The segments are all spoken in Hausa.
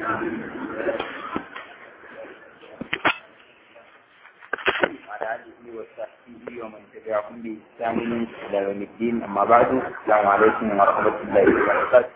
وعلى آله وصحبه ومن تبعهم بإحسان إلى يوم الدين أما بعد السلام عليكم ورحمة الله وبركاته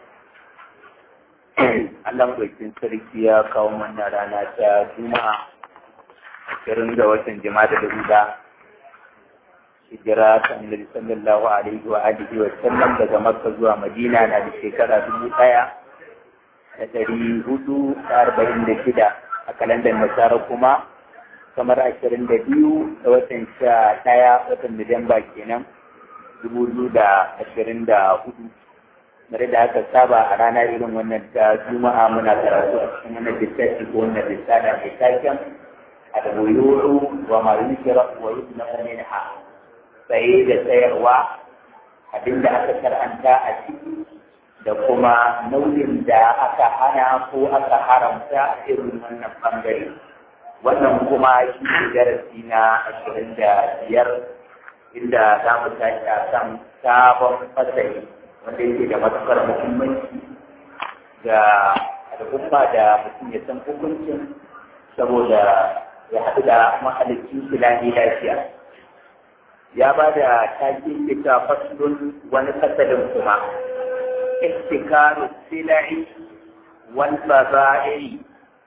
Allah ɗaukin sarki ya kawo mana rana ta Juma'a irin da watan jima'a da guda hijira ta annabi sallallahu alaihi wa alihi wa sallam daga Makka zuwa Madina na da shekara dubu ɗaya da ɗari hudu da arba'in da shida a kalandar Nasara kuma kamar ashirin da biyu da watan sha ɗaya watan Nuwamba kenan dubu biyu da ashirin da hudu. Mare da aka saba a rana irin wannan ta Juma'a muna karatu a cikin wannan littafi ko wannan littafi mai taken al-buyuru wa ma yusra wa yusna minha saye da sayarwa abinda aka karanta a ciki da kuma nau'in da aka hana ko aka haramta a irin wannan bangare. wannan kuma shi ne darasi na ashirin da biyar inda za mu tashi a kan sabon fasali wanda yake da matuƙar muhimmanci ga al'umma da mutum ya san hukuncin saboda ya haɗu da mahalicin shi lami lafiya ya ba da takin fita faslun wani fasalin kuma ihtikaru sila'i wal baza'i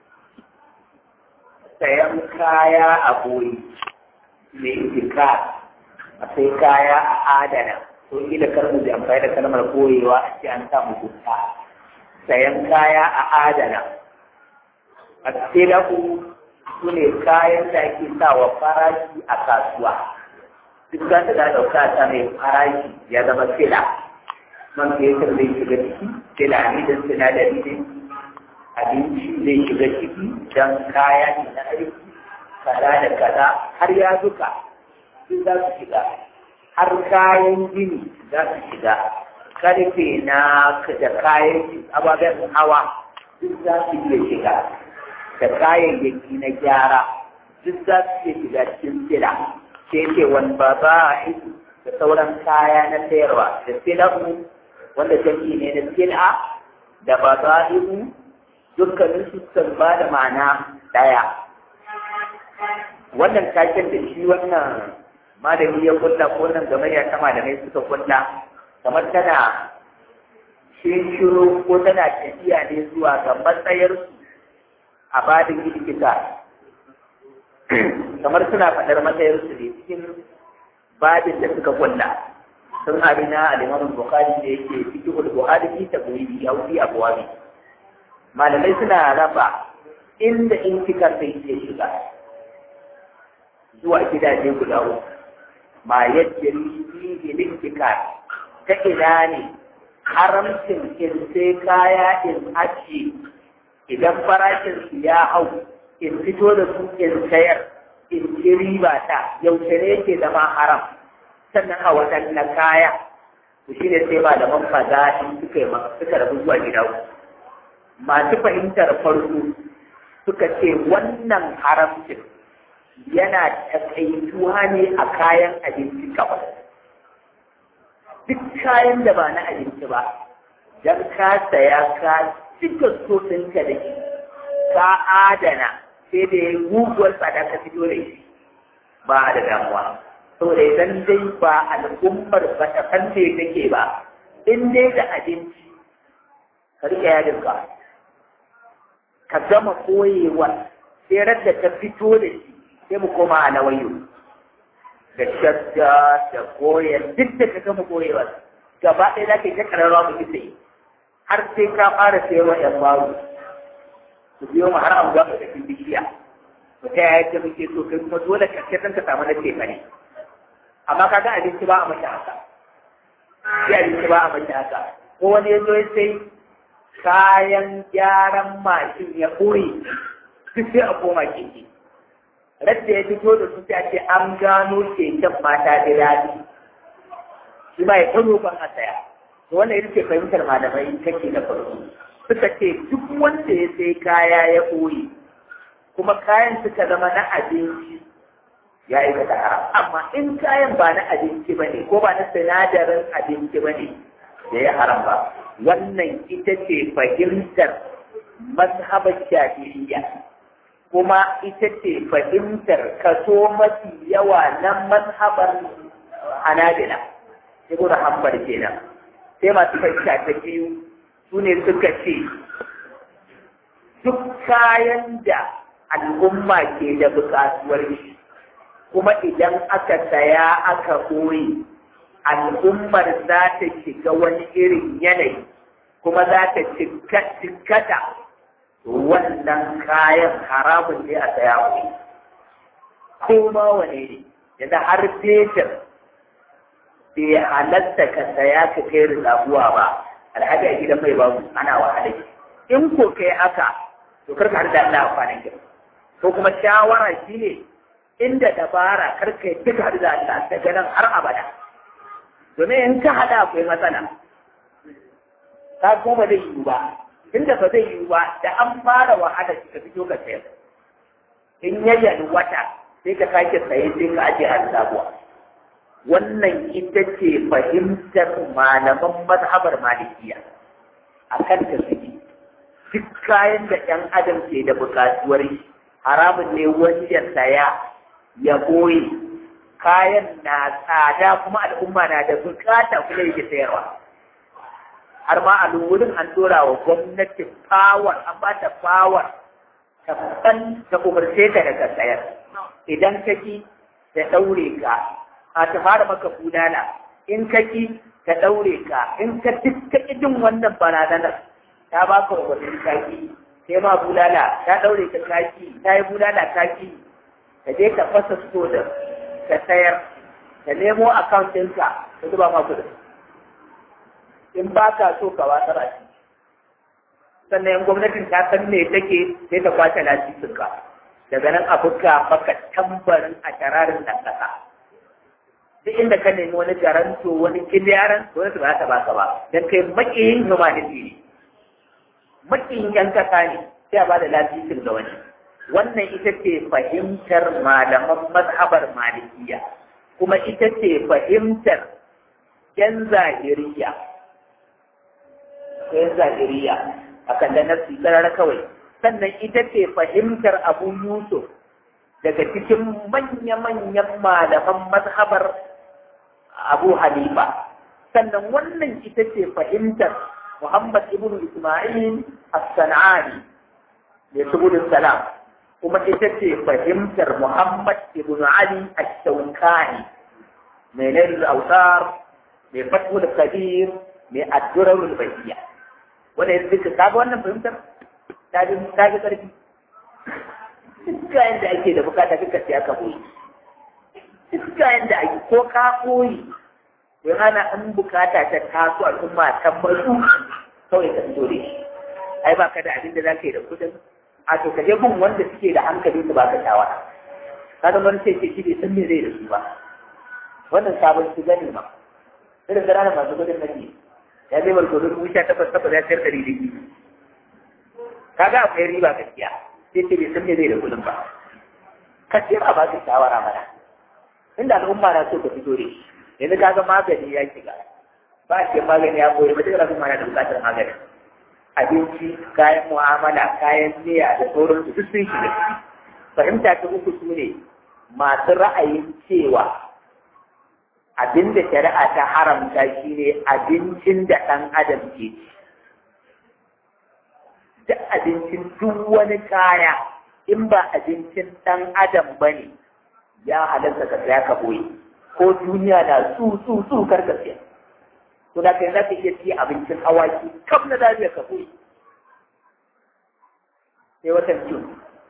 sayan kaya a boye mai jika a sai kaya a adana to ila karmu da amfani da kalmar koyewa a ce an samu guta sayan kaya a adana a tsilahu su ne kayan da ake sawa farashi a kasuwa duk za ta ɗauka ta mai farashi ya zama sila man fetur zai shiga ciki sila ne da sinadari ne abinci zai shiga ciki don kaya ne na aiki kaza da kaza har ya zuka duk za su shiga har kayan gini za su shiga karfe na da kayan ababen hawa duk za su iya shiga da kayayyaki na gyara duk za su iya shiga cikin sila sai ce wani ba ba da sauran kaya na sayarwa da silahu wanda jami'i ne na sila da ba za dukkanin su sun ba da ma'ana ɗaya wannan taken da shi wannan malami ya kulla ko nan gamayya ta malamai suka kulla kamar tana shiru ko tana tafiya ne zuwa ga matsayarsu a badin likita kamar suna faɗar matsayarsu ne cikin babin da suka kulla sun hari na alimamin bukari da yake cikin buhari fi tabiri ya wuce abuwa ne malamai suna raba inda in kika sai ke shiga zuwa gidaje guda uku ma yadda fihi lintika ta ina ne haramcin in sai kaya in ajiye idan farashin su ya hau in fito da su in sayar in ci riba ta yaushe ne yake zama haram sannan a waɗanne kaya to shine sai malaman fada'i suka yi suka rabu zuwa gida uku masu fahimtar farko suka ce wannan haramcin yana takaituwa ne a kayan abinci kawai duk kayan da ba na abinci ba don ka saya ka cika sosinka da shi ka adana sai da ya guguwar tsada ka fito da shi ba da damuwa saboda idan dai ba al'ummar ba ta fante take ba in dai da abinci ka riƙe yadinka ka gama koyewa sai da ta fito da shi sai mu koma a nawayo da shadda da koyar duk da ka gama koyewa gaba ɗaya za ka yi ta ƙararrawa mu isa har sai ka fara sayarwa ‘yan baro su biyo mu har an gama da bishiya mu ta yaya ce muke so kai kuma dole ka ce ka samu na ce ne amma ka ga abinci ba a mace haka sai abinci ba a mace haka ko wani ya zo ya sai kayan gyaran mashin ya ɓoye duk sai a koma keke. Radda ya fito da su sai ce an gano keken mata da daɗi. Shi ma ya kano ban a saya. To wannan ita ce fahimtar malamai kake da farko. Suka ce duk wanda ya sai kaya ya ɓoye kuma kayan suka zama na abinci ya aikata haram. Amma in kayan ba na abinci ba ne ko ba na sinadarin abinci ba ne da ya haram ba. wannan ita ce fahimtar mazhabar shafi'iyya kuma ita ce fahimtar kaso mafi yawa na mazhabar hanabila ibn hanbal kenan sai masu fahimta ta biyu su ne suka ce duk kayan da al'umma ke da buƙatuwar shi kuma idan aka saya aka ɓoye al'ummar za ta shiga wani irin yanayi kuma za ta cikkata wannan kayan haramun ne a saya wani ko ma wane ne yanzu har fetur bai halatta ka saya ka kai rizabuwa ba alhaji a gidan mai babu ana wahala in ko kai haka to karka har da Allah kwanan ki ko kuma shawara shine inda dabara karka yi duka har da Allah daga nan har abada domin in ka hada akwai matsala ka kuma zai yiwu ba inda ba zai yiwu ba da an fara wahala ka fito ka sayar in yayyan wata sai ka sake saye sai ka aje har sabuwa wannan ita ce fahimtar malaman mazhabar malikiya a kan ta suke duk kayan da ɗan adam ke da buƙatuwar haramun ne wani ya saya ya boye kayan na tsada kuma al'umma na da bukata kuma yake sayarwa har ma a wurin an dora wa gwamnati power an ba ta power ta ban ta umarce ka daga sayar idan ka ki ta daure ka a ta fara maka budala in ka ki ta daure ka in ka dukka jin wannan barazanar ta ba ka umarnin kaki sai ma bulala ta daure ka kaki ta yi bulala kaki ka je ka fasa da ka sayar ka nemo account ɗinka ka zuba ma kuɗin in ba ka so ka watsar a ciki sannan yan gwamnatin ta san me take sai ta kwace lasisinka daga nan a buga maka tambarin a tararin nan ƙasa duk inda ka nemi wani garanto wani kiliyaran wani su ba ta baka ba don kai makiyin humanity ne makiyin yan kasa ne sai a ba da lasisin ga wani wannan ita ce fahimtar malaman mazhabar malikiya kuma ita ce fahimtar yan zahiriya yan zahiriya akan da nafsi karara kawai sannan ita ce fahimtar abu yusuf daga cikin manya-manyan malaman mazhabar abu hanifa sannan wannan ita ce fahimtar muhammad ibn isma'il as-sana'ani mai subulun salam kuma ita ce fahimtar muhammad ibn ali ash-shawkani mai nailul autar mai fatul kabir mai addurarul bahiya wanda ya zika kaga wannan fahimtar ta ji ta ji karfi duk kayan da ake da bukata duka sai aka koyi duk kayan da ake ko ka koyi to hana an bukata ta taso al'umma ta matsu kawai ka fito da shi ai ba ka da abin da za ka yi da kudin a to ka je bin wanda suke da hankali su baka shawara kada wani sai ce shi bai san me zai da su ba wannan sabon su gani ma irin ƙananan masu gudun nake ya zai barkono dubu sha takwas takwas ya sayar ɗari da biyu kaga akwai riba gaskiya sai ce bai san me zai da kudin ba ka ce ba ba ka shawara mana inda al'umma na so ka fito da shi yanzu kaga magani ya shiga ba shi magani ya koyi ba duk al'umma na da buƙatar magani abinci kayan mu'amala kayan miya da sauransu duk sun shiga fahimta ta uku su ne masu ra'ayin cewa abinda shari'a ta haramta shi ne abincin da ɗan adam ke ci duk abincin duk wani kaya in ba abincin ɗan adam ba ne ya halarta ka saya ka boye ko duniya na su su su karkashe to da kai za ka iya ci abincin awaki kaf na zabiya ka boye sai watan jun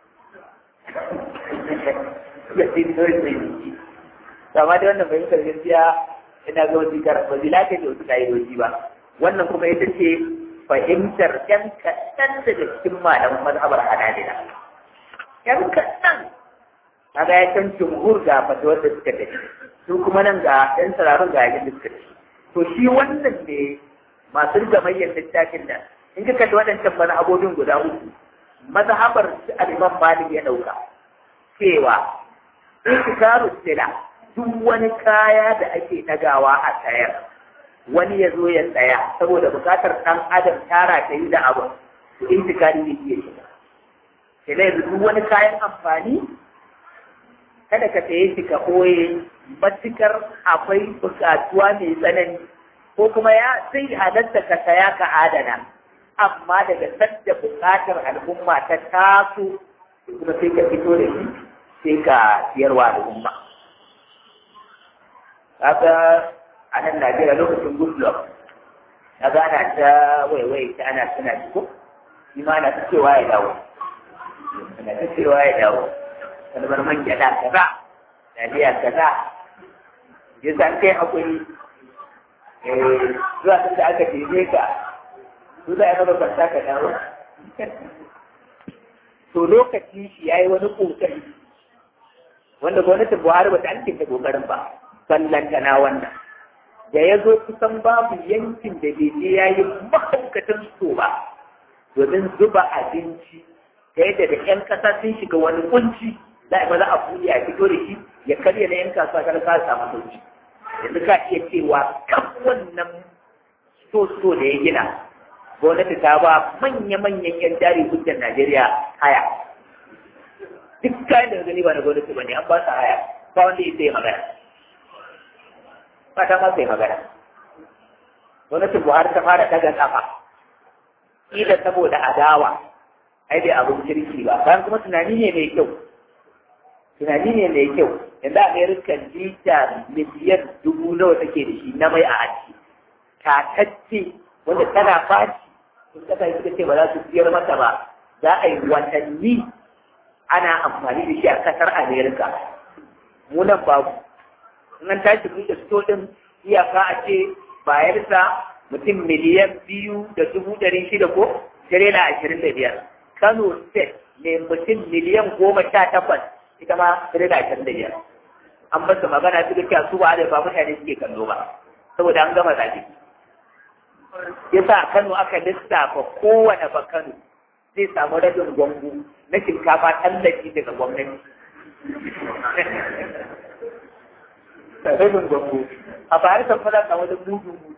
ya ce ni kawai sai ni amma dai wannan fahimtar gaskiya ina ga wasu kar ba zila ta da wasu ka'idoji ba wannan kuma ita ce fahimtar ƴan kaɗan daga cikin malaman mazhabar hanabila ƴan kaɗan kaga ya can jumhur ga fatawar da suka tafi su kuma nan ga ƴan sararin ga yakin da suka tafi to shi wannan ne masu gamayyar littafin nan in ka kalli waɗancan mazhabobin guda uku mazhabar su al-imam malik ya ɗauka cewa intikaru sila duk wani kaya da ake ɗagawa a sayar wani ya zo ya tsaya saboda buƙatar ɗan adam tara ta yi da abu to intikari ne iya shiga sai da yanzu duk wani kayan amfani kada ka saye shi ka ɓoye matukar akwai buƙatuwa mai tsanani ko kuma ya sai halatta ka saya ka adana amma daga sadda buƙatar al'umma ta taso kuma sai ka fito da shi sai ka siyarwa al'umma kaga a nan Najeriya lokacin Goodluck kaga ana ta waiwai ta ana suna ko shi ma ana ta cewa ya dawo ana ta cewa ya dawo kalmar man gyaɗa kaza taliya kaza ya san kai hakuri zuwa sun da aka tebe ka su za a raba kwanta ka dawo to lokacin shi ya yi wani ƙoƙari wanda gwamnatin buhari bata an da ƙoƙarin ba ballanta na wannan da ya zo kusan babu yankin da bai je ya yi mahaukatan so ba domin zuba abinci ta yadda da 'yan ƙasa sun shiga wani kunci za a maza a buɗe a fito da shi ya karya na 'yan kasuwa kar ka samu sauki yanzu ka iya cewa kan wannan so-so da ya gina gwamnati ta ba manya-manyan 'yan jari hujjar Najeriya haya. Duk kayan da gani ba na gwamnati ba ne an ba su haya, ba wanda ya sai magana. Ba ta ma sai magana. Gwamnatin Buhari ta fara daga kafa. Kila saboda adawa, ai bai abin kirki ba, bayan kuma tunani ne mai kyau. Tunani ne mai kyau, yanzu Amerika lita miliyan dubu nawa take da shi na mai a aji. Tatacce wanda tana faci sun kasa suka ce ba za su siyar mata ba za a yi watanni ana amfani da shi a kasar amerika munan babu in an tashi buɗe sto ɗin iyaka a ce bayarsa mutum miliyan biyu da dubu ɗari shida ko tirela ashirin da biyar kano state ne mutum miliyan goma sha takwas ita ma tirela ashirin da biyar an basu magana suka ce su ba da ba mutane suke kallo ba saboda an gama zaɓe yasa Kano aka lissafa kowane ba Kano zai samu rabin gwamgu na shinkafa tallafi daga gwamnati. Rabin gwamgu. A bayar kan fada ka wani mudu mudu.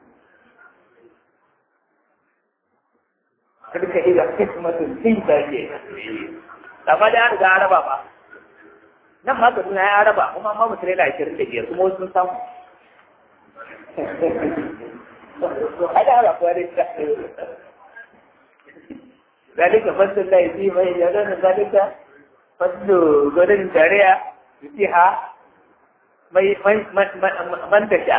Karka iya kismatin sun zarge. Amma da an riga araba ba. Nan ma ka ya araba, kuma ma mutum yana ashirin da biyar kuma wasu sun samu. ada ala kuarita ذلك فضل الله يؤتيه من يشاء ذلك فضل غدن تاريا يؤتيها man tasha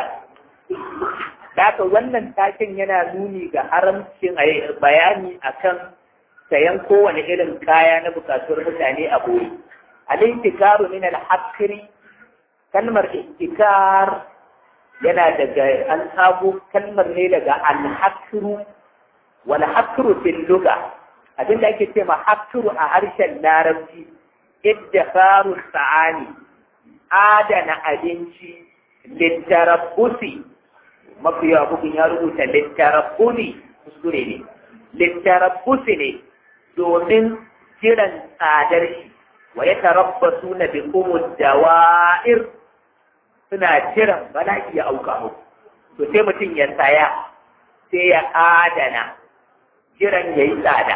da haka wannan takin yana nuni ga haramcin bayani akan sayan kowane irin kaya na bukatuwar mutane a boye al-intikaru min al-hakri kalmar intikar yana daga an sabo kalmar ne daga al-hakru wal hakru fil lugha abin da ake cewa hakru a harshen larabci iddafaru sa'ani adana abinci littarabbusi mafi yawa bugun ya rubuta littarabbusi kuskure ne littarabbusi ne domin jiran tsadar shi wa ya tarabbasu na bikumul dawa'ir suna jiran bala'i ya auka mu to sai mutum ya saya sai ya adana jiran ya yi tsada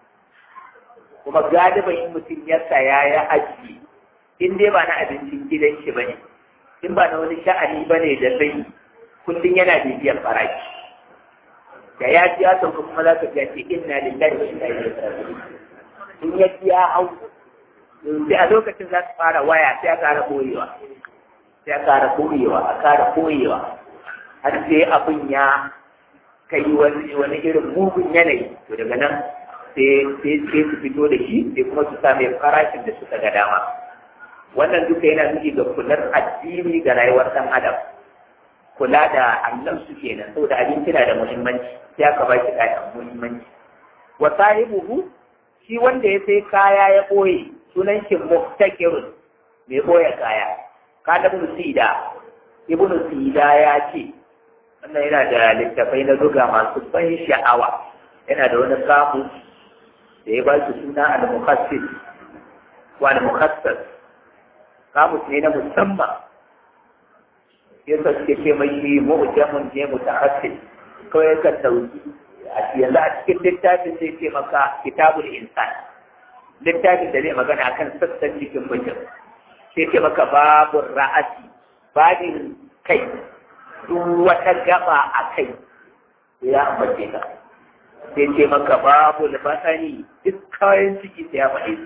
kuma galiban in mutum ya saya ya ajiye in dai ba na abincin gidan shi bane in ba na wani sha'ani bane da zai kullum yana bibiyar farashi da ya ji ya sauka kuma za ka ce inna lillahi wa inna ilaihi raji'un in ya ji ya hau sai a lokacin za su fara waya sai a ƙara boyewa sai a ƙara koyewa a ƙara koyewa har sai abin ya kai wani wani irin mugun yanayi to daga nan sai sai sai su fito da shi sai kuma su same farashin da suka ga dama wannan duka yana nufi ga kular addini ga rayuwar ɗan adam kula da Allah su kenan saboda abinci na da muhimmanci sai aka ba shi da muhimmanci wa sahibuhu shi wanda ya sai kaya ya ɓoye sunan shi muftakirun mai ɓoye kaya kada ibn sida ibn sida ya ce wannan yana da littafai na zuga masu ban sha'awa yana da wani kamus da ya ba shi suna al-mukhassis wa al-mukhassas kamus ne na musamman yasa suke ce mai shi mu'jamun ne mutahassis kawai ka sauki yanzu a cikin littafin sai ce maka kitabul insan littafin da zai magana akan sassan jikin mutum sai ce maka babu ra'asi babin kai duk wata gaba a kai ya ambace ka sai ce maka babu basani duk kayan ciki sai ya faɗi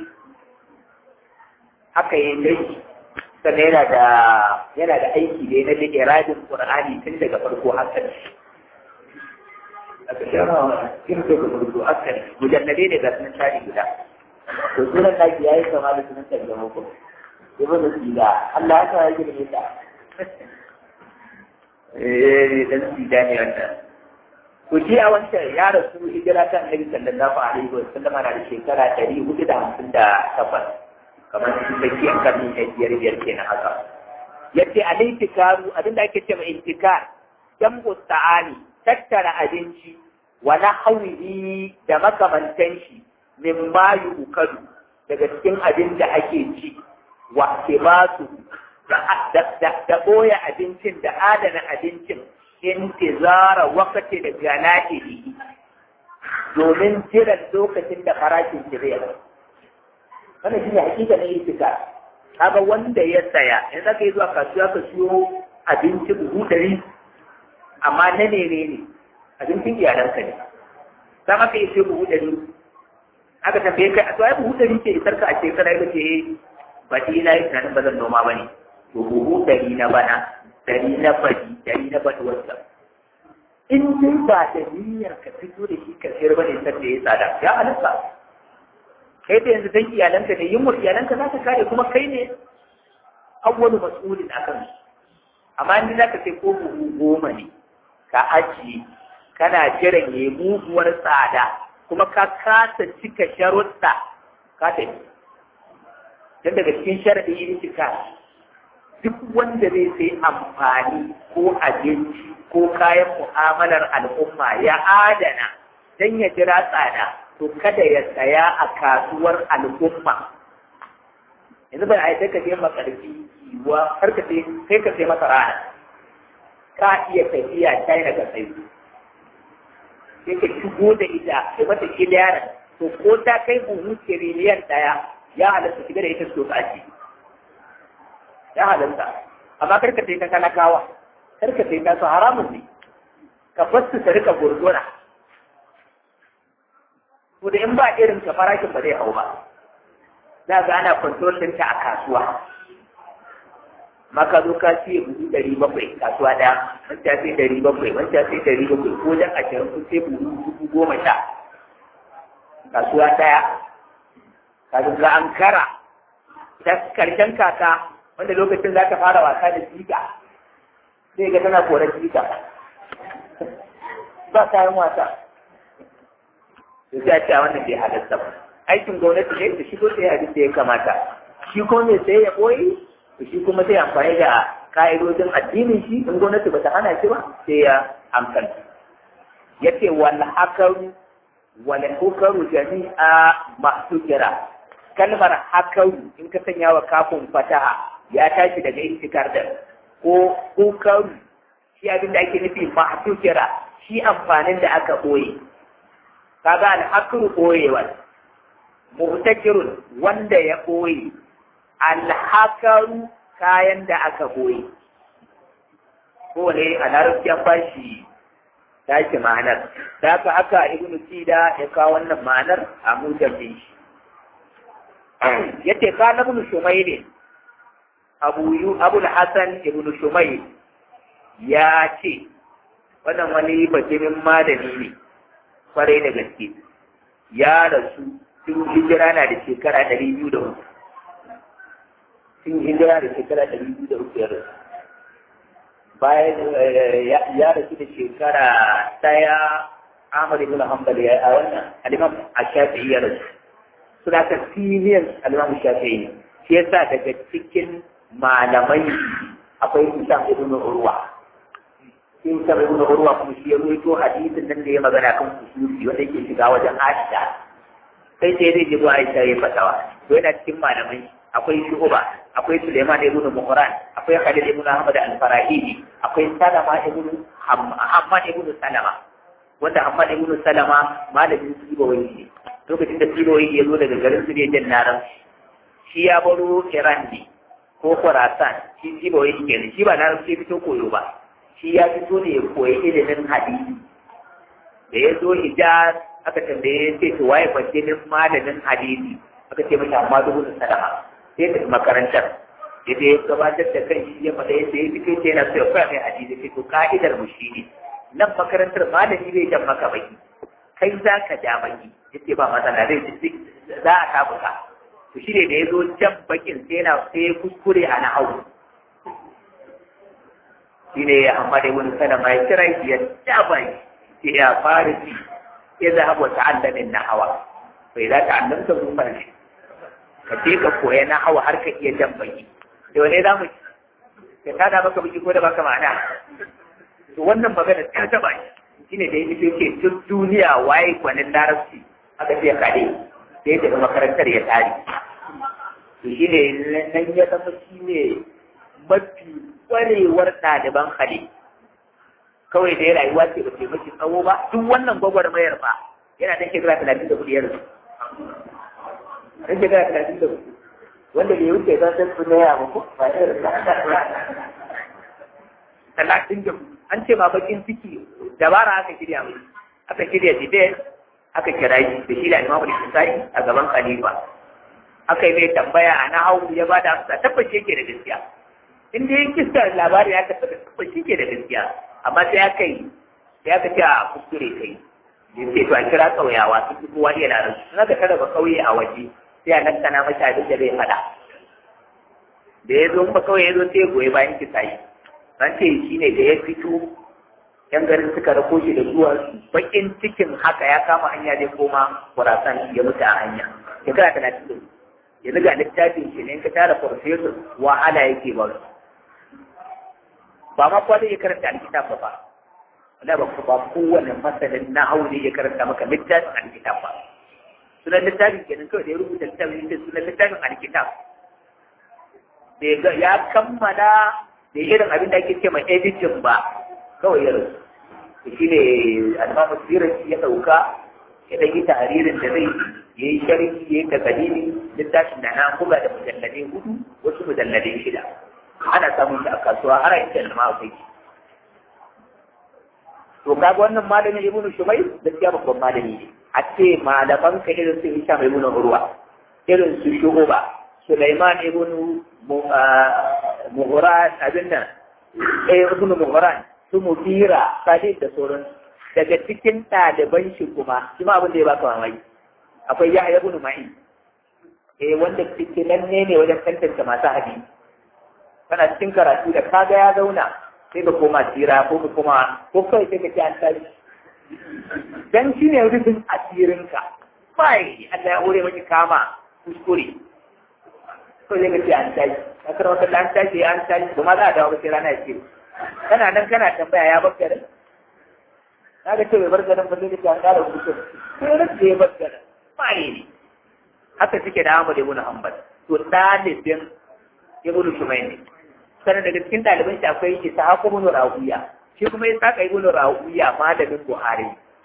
haka yi dai sannan yana da yana da aiki da na iradin qur'ani tun daga farko har ƙarshe aka shara kin so ka farko har ƙarshe mujallade ne ga sunan tari guda to sunan naki yayi kama da sunan tarjuma ko ibn sida Allah ya sa yake da ita eh dan sida ne wannan to shi a wancan ya rasu hijira ta annabi sallallahu alaihi wa sallam na da shekara ɗari hudu da hamsin da takwas kamar su tsakiyar karni na biyar biyar kenan haka yace al-intikaru abinda ake cewa intikar jam'u ta'ani tattara abinci wa nahwihi da makamantan shi min ma yu'kadu daga cikin abin da ake ci wa kibasu da da da boye abincin da adana abincin intizara wakati da gana'ihi domin jiran lokacin da farashin shi zai wannan shi ne hakika na itika kaga wanda ya saya in zaka yi zuwa kasuwa ka siyo abinci buhu ɗari amma na ne ne abincin iyalanka ne za ka yi siyo buhu ɗari aka tambaye kai a to ai buhu ɗari ce isar ka a shekara ya ce baɗi na yi tunanin ba zan noma ba ne to buhu ɗari na bana ɗari na baɗi ɗari na baɗi wata in dai ba da niyyar ka fito da shi ka sayar ba ne sanda ya tsada ya halatta kai da yanzu dan iyalanka ne yin iyalanka za ka kare kuma kai ne awwalu mas'ulin akan amma in za ka sai ko buhu goma ne ka ajiye kana jiran ya muguwar tsada kuma ka kasa cika sharuɗa ka tafi dan daga cikin sharaɗin yin cika duk wanda zai sai amfani ko abinci ko kayan mu'amalar al'umma ya adana dan ya jira tsada to kada ya saya a kasuwar al'umma yanzu bai ai ka je makarfi wa har ka sai kai ka sai masa rana ka iya tafiya China ka sai sai ka shigo da ita sai mata kiliyaran to ko ta kai buhu tiriliyan daya ya halatta shiga da ita so kaci ya halatta amma kar ka sai ta talakawa kar ka sai ta su haramun ne ka fasu ta rika gurgura to da in ba irin ka farashin ba zai hau ba za ga ana control ɗinta a kasuwa maka zo ka siya buhu ɗari bakwai kasuwa ɗaya wancan sai ɗari bakwai wancan sai ɗari bakwai ko dan ashirin kun sai buhu dubu goma sha kasuwa ɗaya kafin ga an kara ta karshen kaka wanda lokacin za ka fara wasa da jika sai ga tana korar jika ba kayan wasa da sai a ce wannan bai halatta ba aikin gwamnati ne da shigo sai abin da ya kamata shi kuma mai sai ya boye to shi kuma sai amfani da ka'idodin addinin shi in gwamnati bata hana shi ba sai ya amfani yace wal hakaru wal hukaru jami'a mahsukira kalmar hakaru in ka sanya wa kafin fataha ya tashi daga intikar da ko hukaru shi abin da ake nufi mahsukira shi amfanin da aka boye kaga alhakru boyewa muhtakirun wanda ya boye alhakaru kayan da aka boye ko ne a larabci an bashi tashi ma'anar da haka haka ibnu sida ya kawo wannan ma'anar a mujabin shi yace ka na ibnu shumayl abu yu abu hasan ibnu shumayl ya ce wannan wani bajimin malami ne kwarai da gaske ya rasu tun hijira na da shekara ɗari biyu da uku tun hijira da shekara ɗari biyu da uku ya rasu bayan ya rasu da shekara ɗaya Ahmad ibn Hanbal ya a wannan al-Imam Ash-Shafi'i ya rasu suna ka senior al-Imam Shafi'i shi yasa daga cikin malamai akwai Hisham ibn Urwa in ka bai nuna urwa kuma shi ya ruwaito hadisin nan da ya magana kan kusufi wanda yake shiga wajen Aisha sai sai zai je zuwa Aisha ya fatawa to yana cikin malamai akwai Shu'ba akwai Sulaiman ibn Muhran akwai Khalid ibn Ahmad al-Farahidi akwai Salama ibn Hammad ibn Salama wanda Ahmad ibn Salama malamin Sibawai ne lokacin da Sibawai ya zo daga garin su ne jan naran shi ya baro Iran ne ko Khorasan shi Sibawai ne kenan shi ba na sai fito koyo ba shi ya fito ne ya koyi ilimin hadisi da ya zo Hijaz aka tambaye sai to waye fasilin malamin hadisi aka ce mashi Ahmad ibn Salama sai ta makarantar ya ya gabatar da kan shi ya faɗa yadda ya fito ce yana so ya koya mai hadisi sai to ka'idar mu shi ne nan makarantar malami zai jan maka baki kai za ka ja baki yace ba matsala zai za a tabuka to shi ne da ya zo jan bakin sai yana sai ya kuskure a nahawu shi ne ya amma da wani salama ya kira shi ya ja baki sai ya fara ci ya zahabu ta'allamin nahawa bai za ta annanta mu farshi ka je ka koya nahawa har ka iya jan baki da wane za mu ka tada maka baki ko da baka ma'ana to wannan magana ta taba shi ne da ya fito ce duk duniya waye gwanin larabci aka ce kare da ya tafi makarantar ya tare to shi ne nan ya zama shi ne mafi kwarewar ɗaliban hali kawai da ya rayuwa ce ba ce mashi tsawo ba duk wannan gwagwarmayar ba yana da shekara talatin da kuɗi yanzu ɗan shekara talatin da kuɗi wanda bai wuce zan san su naya ba ko ba irin talatin da an ce ma bakin ciki dabara aka shirya mai aka shirya debate aka kira shi da shi da imamu da kisai a gaban khalifa aka yi mai tambaya a nahawu ya ba da amsa tabbace yake da gaskiya in dai kista labari ya tabbata tabbace yake da gaskiya amma sai aka yi sai aka ce a kuskure kai da ce to a kira ƙauyawa su fi kowa iya larabci sun aka tara ba ƙauye a waje sai a naskana masa abin da zai faɗa da ya zo ba kawai ya zo sai goyi bayan kisa yi an ce shi ne da ya fito yan garin suka rako shi da zuwa bakin cikin haka ya kama hanya zai koma kurasan ya mutu a hanya shekara talatin da yanzu ga littafin shi ne in ka tara farfesor wahala yake ba ba ma kwa zai karanta alkitab ba ba wala ba ba kowane masanin na hau ne ya karanta maka littafin alkitab ba sunan littafin kenan kawai da ya rubuta littafin da sunan littafin alkitab da ya kammala da irin abin da ake ce mai editing ba kawai ya rasu shi ne almamu sirar ya ɗauka ya ɗan yi taharirin da zai ya yi sharhi ya yi takalili littafin da na kula da mujalladai hudu wasu mujalladai shida ana samun shi a kasuwa har a inda da ma akwai to kaga wannan malamin ibnu shumai gaskiya babban malami ne a ce malaman ka irin su hisham ibnu urwa irin su shuhuba sulaiman ibnu mughran abin nan eh ibnu mughran su mudira khalid da sauran daga cikin ɗaliban shi kuma shi ma abin da ya baka mamaki akwai yahya ibnu ma'in eh wanda fitilan ne ne wajen tantance masu hadisi kana cikin karatu da kaga ya zauna sai ka koma tsira ko ka koma ko kawai sai ka ci an tashi dan shi ne rufin asirinka bai Allah ya hore maki kama kuskure ko zai ka ce an tashi a kar wata an tashi an tashi ba ma za a dawo ba sai rana ya ce kana nan kana tambaya ya bar garin na ga ce bai bar garin ba zai ka an kara kuskure sai rasa ya bar garin bai ne haka suke da Ahmad ibn Hanbal to dalibin ibn Shumayni sannan daga cikin ɗaliban shi akwai Ishaq ibn Rawiya shi kuma ya saka ibn Rawiya malamin Buhari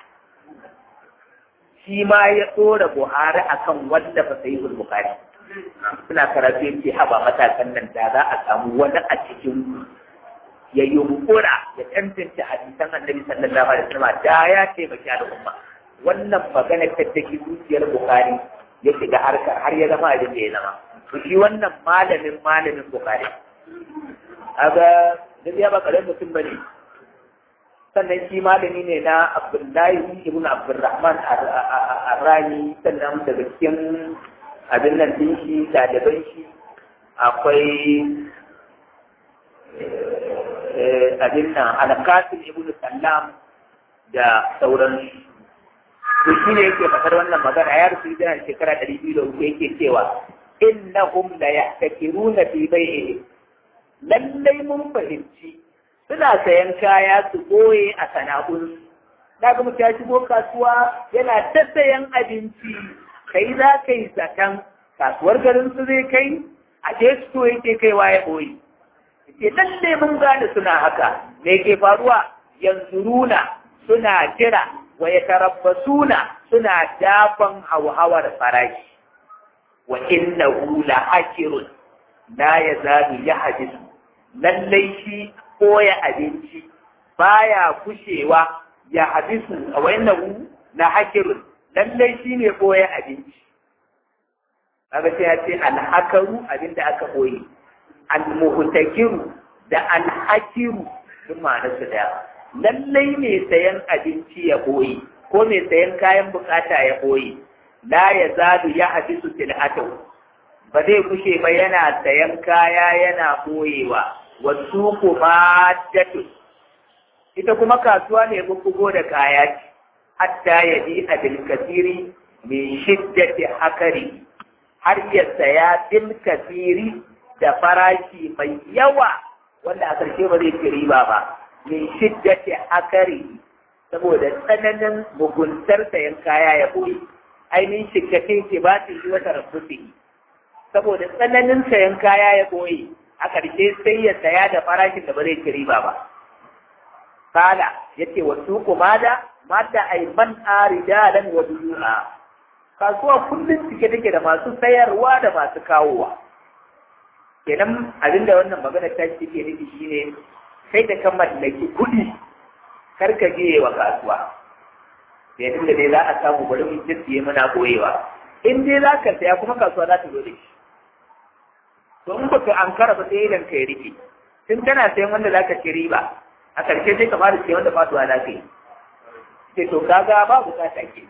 shi ma ya tsora Buhari akan wanda ba sai ibn Bukhari suna karatu yake haba matakan nan da za a samu wani a cikin ya yunkura ya tantance hadisan Annabi sallallahu alaihi wasallam da ya taimaki al'umma wannan magana ta take zuciyar Bukhari ya shiga harkar har ya zama abin da ya zama to shi wannan malamin malamin Bukhari aga duk ya ba karen mutum bane sannan shi malami ne na Abdullahi ibn Abdurrahman Ar-Rani sannan daga cikin abin nan din shi ɗaliban shi akwai abin nan Al-Qasim ibn Sallam da sauran to shi ne yake faɗar wannan magana ya rusu da shekara ɗari biyu da uku yake cewa innahum la yahtakiruna fi bai'ihim lallai mun fahimci suna sayan kaya su goye a sana'un na ga mutum ya shigo kasuwa yana ta sayan abinci kai za ka yi zaton kasuwar garin su zai kai a je su yake kaiwa ya boye ke lallai mun gane suna haka me ke faruwa yanzu runa suna jira wa yatarabbasuna suna dafan hauhawar farashi wa innahu la hakirun la yazalu yahdisu lallai shi koya abinci baya kushewa ya hadisu wa innahu la hakirun lallai shi ne koya abinci kaga sai ya ce alhakaru abinda aka koyi almuhtakiru da alhakiru duk ma'anar su daya lallai mai sayan abinci ya koyi ko mai sayan kayan bukata ya koyi la ya zalu ya hadisu tilatahu ba zai kushe ba yana sayan kaya yana koyewa wasu kuma datu ita kuma kasuwa ne bukugo da kaya ce hatta ya bi abil kasiri min shiddati hakari har ya saya bil kasiri da farashi mai yawa wanda a ƙarshe ba zai ci riba ba min shiddati hakari saboda tsananin muguntar sayan kaya ya boye ainihin shikakin ke ba su yi wata rafusi saboda tsananin sayan kaya ya boye a ƙarshe sai ya saya da farashin da ba zai ci riba ba kala yace wa suku mada mada ay man aridalan wa duyu'a kasuwa kullum cike take da masu sayarwa da masu kawowa kenan abinda wannan magana ta ce ke nufi shine sai da kan mallaki kuɗi kar ka je wa kasuwa da tunda dai za a samu bari mu jissiye muna koyewa in dai za ka saya kuma kasuwa za ta zo da shi to in baka ankara ba sai idan ka yi rike tun kana sayan wanda za ka ci riba a ƙarshe sai ka fara sayan wanda fatuwa za ka yi sai to kaga ba bukata ke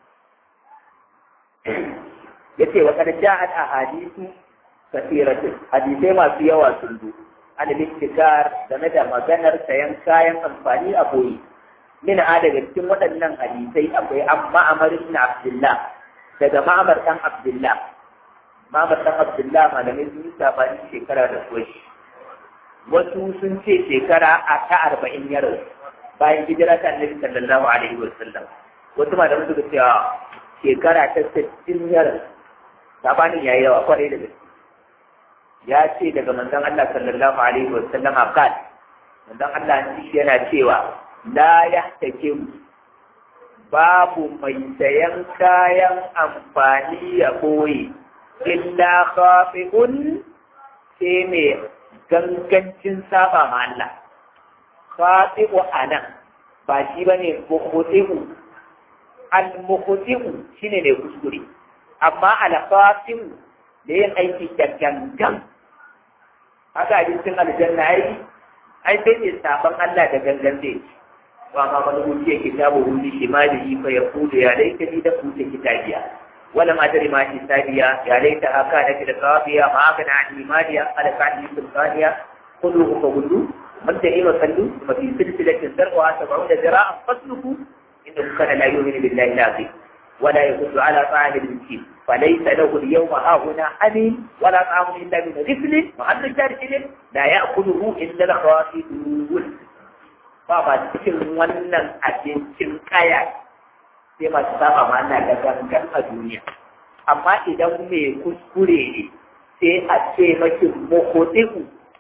yace wa qad ja'at ahadithu kathiratin hadisai masu yawa sun zo an littikar game da maganar sayan kayan amfani a boye min a daga cikin waɗannan hadisai akwai an ma'amar ibn abdullah daga ma'amar dan abdullah ma'amar dan abdullah malamai sun yi sabani shekara da kuwashi wasu sun ce shekara a ta arba'in ya rasu bayan hijira ta annabi sallallahu alaihi wa sallam wasu malamai suka ce shekara ta sittin ya rasu sabanin yayi yawa kwarai da gaske ya ce daga manzon Allah sallallahu alaihi wa sallam qal manzon Allah yana cewa la yahtakim babu mai sayan kayan amfani ya boye illa khafi'un sai mai gangancin saba ma Allah khati'u anan ba shi bane mukhti'u al mukhti'u shine ne kuskure amma al khati'u da yin aiki da gangan haka abincin aljanna ai ai sai ne saban Allah da gangan zai wa ma man wuce kitabu hundi shimalihi fa yaqulu ya laita li da kuce kitabiya wala ma adri ma hisabiya ya laita haka da kida qafiya ma kana an imaniya ala kan sultaniya kullu fa kullu man da ila sallu ma fi silsilatin darwa 70 zira'an fasluku innahu kana la yu'minu billahi al-azim ولا يدل على طعام المسكين فليس له اليوم هاهنا حميم ولا طعام الا من غفل وعن الجارحل لا ياكله الا الخاسدون بابا cikin wannan abincin kaya sai masu saba ma ana da gangan a duniya amma idan mai kuskure ne sai a ce maki mokotiku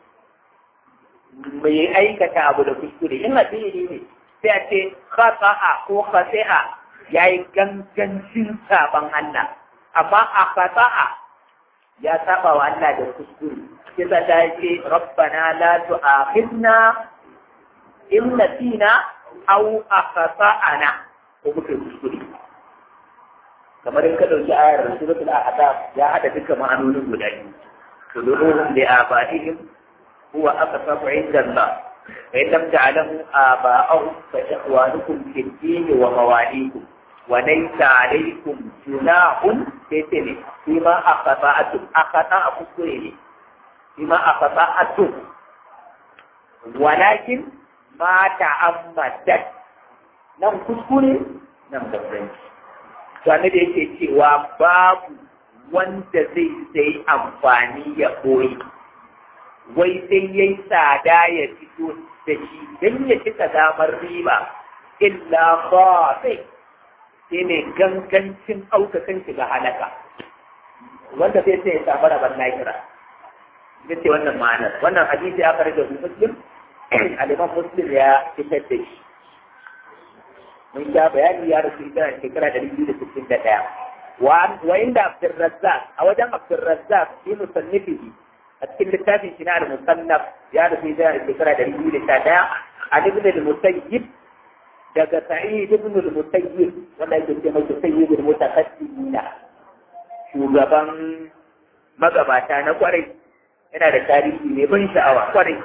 mai aikata abu da kuskure in addini ne sai a ce khata'a ko khati'a ya yi gangancin saban Allah, amma a fasa'a ya saba wa Allah da kuskure. Kisa ta ce, Rabbana la tu'akhidna in nasina aw akhtana ko muke kuskure. Kamar in ka dauki ayar Suratul Ahzab ya hada duka ma'anonin guda biyu. Tuduruhum li abaihim huwa aqsatu 'inda Allah. فإن لم تعلموا آباءهم فإخوانكم في الدين ومواليكم وليس عليكم جناح تتني فيما أخطأتم أخطأ كسرين فيما أخطأتم ولكن ما تعمدت nan kuskure nan gabranci to da yake cewa babu wanda zai sai amfani ya koyi wai sai yayi tsada ya fito da shi don ya cika damar riba illa khafi sai mai gangancin aukakan shiga halaka wanda sai sai ya samu rabar lahira ita ce wannan ma'anar wannan hadisi aka rage su muslim aliman muslim ya fitar da shi mun sha bayani ya rasu ita shekara ɗari biyu da sittin da ɗaya wa inda Abdulrazzaq a wajen Abdulrazzaq shi musannifihi a cikin littafin shi na al-musannaf ya rasu ita shekara ɗari biyu da sha ɗaya a ibn al-musayyib daga sa'id ibn al-musayyib wanda yake ce mai sayyid al-mutaqaddimin shugaban magabata na kwarai yana da tarihi mai ban sha'awa kwarai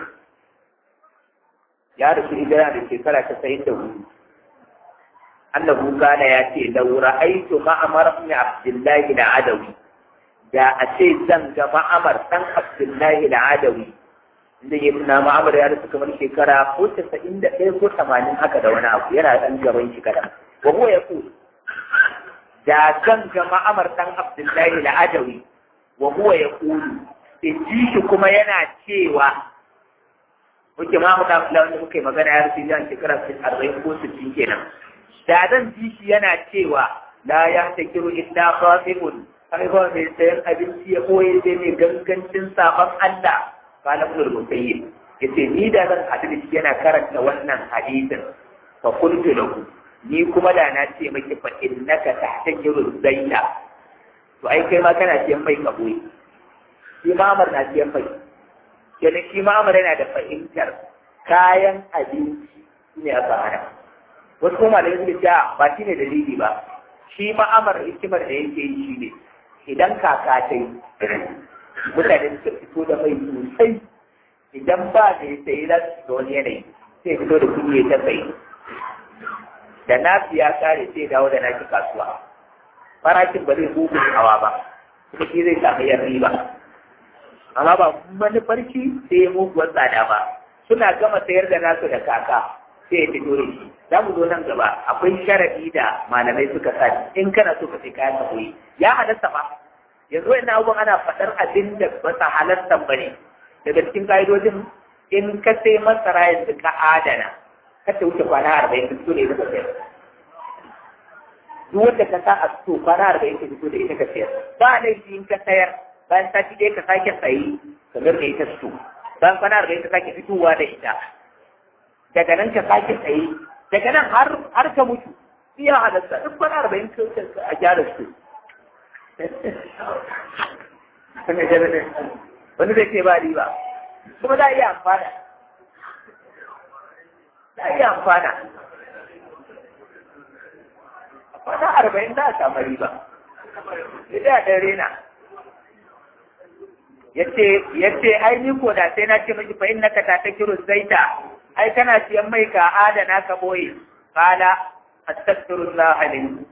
ya rasu hijira da shekara ta sayin da hudu annabu kana ya ce da ra'aitu ma'amar ibn abdullahi da adawi da a ce zan ga ma'amar dan abdullahi da adawi inda ya na ma'amar ya rasu kamar shekara ko casa'in da ɗaya ko tamanin haka da wani abu yana ɗan gaban shi kaɗan wa huwa ya da zan ga ma'amar dan abdullahi da adawi wa huwa ya in ji shi kuma yana cewa muke ma mu da wanda muka yi magana ya rufe zan shekara arba'in ko sittin kenan da zan ji shi yana cewa la ya ta kiru illa qasimun kai ba mai sayan abinci ya koye sai mai gangancin sabon Allah qala ibn al-musayyib yace ni da zan haɗu da shi yana karanta wannan hadisin fa qultu lahu ni kuma da na ce maki fa innaka tahtajiru zaita to ai kai ma kana siyan mai kaboyi shi ma'amar na siyan mai kenan shi ma'amar yana da fahimtar kayan abinci ne a sahara wasu kuma da yanzu da ba shi ne dalili ba shi ma'amar hikimar da yake yi shi ne idan kaka ta yi mutane suka fito da mai sosai idan ba da ya sayi za su shiga wani yanayi sai fito da kuɗi ya ta sayi da nafi ya kare sai dawo da naki kasuwa farashin ba zai bugu hawa ba kuma shi zai samu yan riba amma ba manufar shi sai ya muguwar tsada ba suna gama sayar da nasu da kaka sai ya fito da shi za mu zo nan gaba akwai sharadi da malamai suka sa in kana so ka sai kayan ka koyi ya halatta ba yanzu wannan abubuwan ana faɗar abin da ba sa halatta ba ne daga cikin ka'idojin in ka sai masara yanzu ka adana ka ta wuce kwana arba'in ka fito da ita ka sayar duk wanda ka sa a fito kwana arba'in ka fito da ita ka sayar ba laifi in ka sayar bayan sati ɗaya ka sake sayi kamar da ita fito bayan kwana arba'in ka sake fitowa da ita daga nan ka sake sayi daga nan har har ka mutu iya halatta duk kwana arba'in ka a gyara su wani zai ce ba riba kuma za a iya amfana za a iya amfana kwana arba'in za a samu riba ita a ɗan rena yace yace ai ni ko da sai na ce miki fa innaka ta takiru zaita ai kana siyan mai ka adana ka boye qala astaghfirullah lin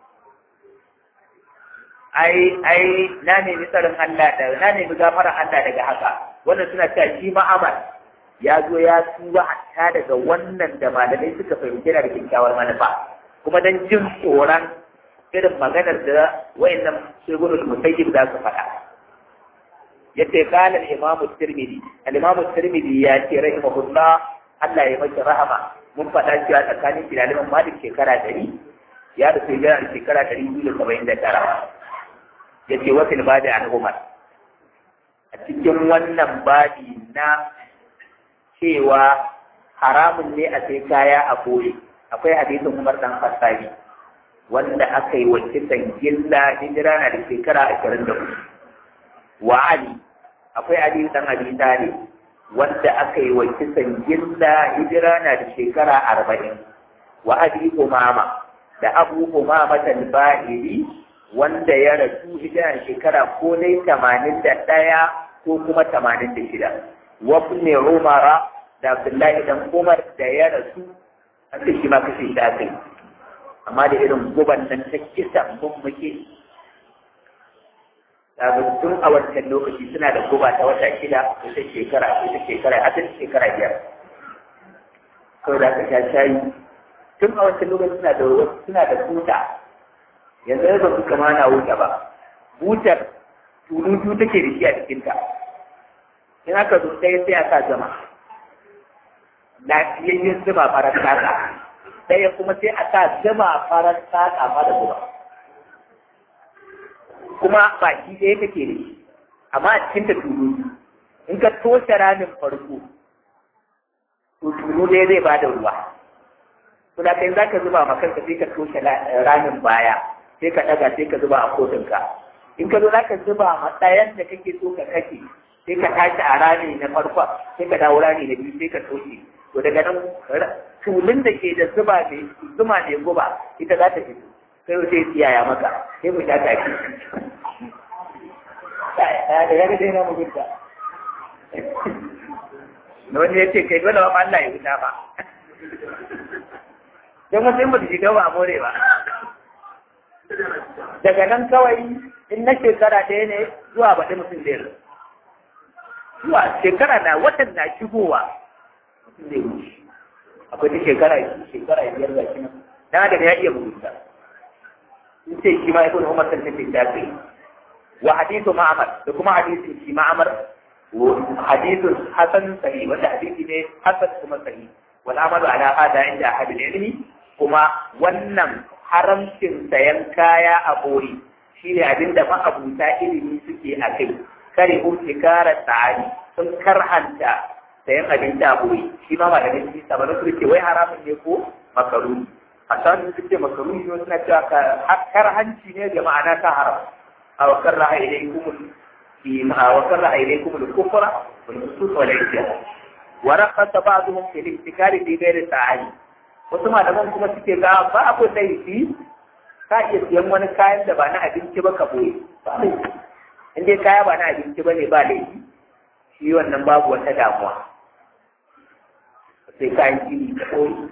ai ai na nemi tsarin Allah da na nemi gafarar Allah daga haka wannan suna cewa shi ma'amal ya zo ya tuba hatta daga wannan da malamai suka fahimci da kyakkyawar manufa kuma dan jin tsoron irin maganar da wayannan shegurul musayyib za su faɗa yace qala al-imam at-tirmidhi al-imam at-tirmidhi ya ce rahimahullah Allah ya masa rahama mun faɗa cewa tsakanin shi da Imam Malik shekara 100 ya da sai da shekara 279 yace wa fil badi an Umar a cikin wannan badi na cewa haramun ne a sai kaya a boye akwai hadisin Umar dan Khattabi wanda aka yi wa kisan gilla hijira na da shekara ashirin da hudu wa Ali akwai Ali dan Abi Talib wanda aka yi wa kisan gilla hijira na da shekara arba'in wa Abi Umama da Abu Umama al-Bahili wanda ya rasu hijira da shekara ko dai tamanin da ɗaya ko kuma tamanin da shida wa ibn Umar da Abdullahi dan Umar da ya rasu an ce shi ma kashe shi aka yi amma da irin guban nan ta kisa mun muke daga tun a wancan lokaci suna da guba ta wata shida ita shekara ita shekara har ta shekara biyar kawai da aka sha shayi tun a wancan lokaci suna da suna da buta yanzu ba su kama na wuta ba butar tulutu take da shi a cikinta in aka zo ɗaya sai a sa zama lafiyayyen zuma farar saka ɗaya kuma sai a sa zuma farar saka ma da zuba kuma baki ɗaya kake da shi amma a cikin ta tulu in ka toshe ramin farko to tulu ɗaya zai ba da ruwa to da kai zaka zuba ma kanka sai ka toshe ramin baya sai ka daga sai ka zuba a kotunka in ka zo zaka zuba ma ɗayan da kake so ka kashe sai ka tashi a rami na farko sai ka dawo rami na biyu sai ka toshe to daga nan tulun da ke da zuba mai zuma mai guba ita za ta fito sai sai tsiyaya maka sai mu sha tafi da ya ga dai na mugunta na wani ya ce kai dole ba Allah ya wuta ba don wasu yin ba su shiga ba more ba daga nan kawai in na shekara ɗaya ne zuwa baɗi mutum zai rasu zuwa shekara na watan na shigowa mutum zai wuce akwai ta shekara shekara biyar ga shi nan dan adam ya iya mugunta in ce shi ma ibn umar kan tafi ta kai wa hadithu ma'amar da kuma hadisin shi ma'amar hadithun hasan sahih wanda hadisi ne hasan kuma sahih wal amalu ala hada inda ahadul ilmi kuma wannan haramcin sayan kaya a boye shine abinda ma'abuta ilimi suke a kai kare umtikara tsari sun karhanta sayan abinci a boye shi ma malamin shi sabanin su ce wai haramun ne ko makaruni a sanin su ce makaruni ne suna cewa karhanci ne da ma'ana ta haram a wakar ra'a ilaikum فيما وكره إليكم الكفر والفسوق والعصيان ورخص بعضهم في الابتكار في غير ساعي wasu malaman kuma suke ga ba abu laifi ka iya siyan wani kayan da ba na abinci ba ka boye ba laifi in dai kaya ba na abinci ba ne ba laifi shi wannan babu wata damuwa sai kayan gini ka boye